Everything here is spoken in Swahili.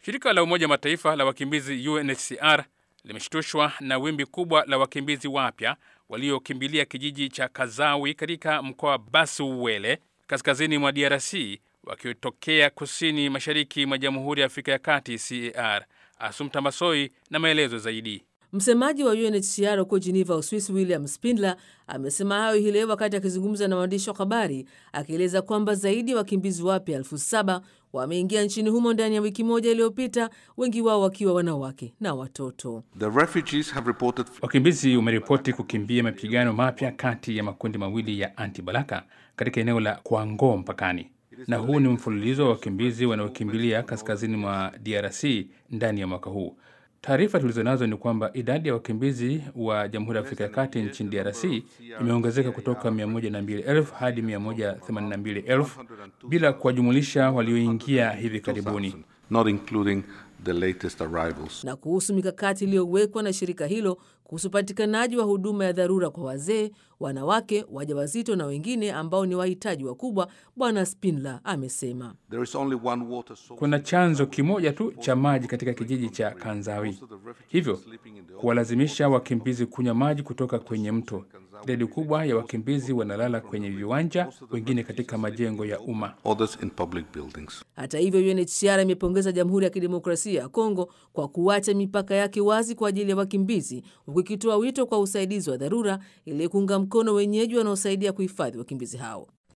Shirika la Umoja Mataifa la wakimbizi UNHCR limeshtushwa na wimbi kubwa la wakimbizi wapya waliokimbilia kijiji cha Kazawi katika mkoa wa Basuwele kaskazini mwa DRC wakitokea kusini mashariki mwa Jamhuri ya Afrika ya Kati CAR. Asumta Masoi na maelezo zaidi. Msemaji wa UNHCR huko Geneva, Uswisi, William Spindler amesema hayo hii leo wakati akizungumza na waandishi wa habari, akieleza kwamba zaidi ya wa wakimbizi wapya elfu saba wameingia nchini humo ndani ya wiki moja iliyopita, wengi wao wakiwa wanawake na watoto. The refugees have reported... Wakimbizi wameripoti kukimbia mapigano mapya kati ya makundi mawili ya anti-balaka katika eneo la Kwango mpakani, na huu ni mfululizo wa wakimbizi wanaokimbilia kaskazini mwa DRC ndani ya mwaka huu. Taarifa tulizonazo ni kwamba idadi ya wakimbizi wa Jamhuri ya Afrika ya Kati nchini DRC imeongezeka kutoka 102,000 hadi 182,000 bila kuwajumulisha walioingia hivi karibuni. not including the latest arrivals. Na kuhusu mikakati iliyowekwa na shirika hilo kuhusu upatikanaji wa huduma ya dharura kwa wazee, wanawake, wajawazito na wengine ambao ni wahitaji wakubwa, Bwana Spindler amesema There is only one water source. Kuna chanzo kimoja tu cha maji katika kijiji cha Kanzawi, hivyo kuwalazimisha wakimbizi kunywa maji kutoka kwenye mto. Idadi kubwa ya wakimbizi wanalala kwenye viwanja, wengine katika majengo ya umma. Others in public buildings. Hata hivyo, UNHCR imepongeza Jamhuri ya Kidemokrasia ya Kongo kwa kuacha mipaka yake wazi kwa ajili ya wakimbizi, huku ikitoa wito kwa usaidizi wa dharura ili kuunga mkono wenyeji wanaosaidia kuhifadhi wakimbizi hao.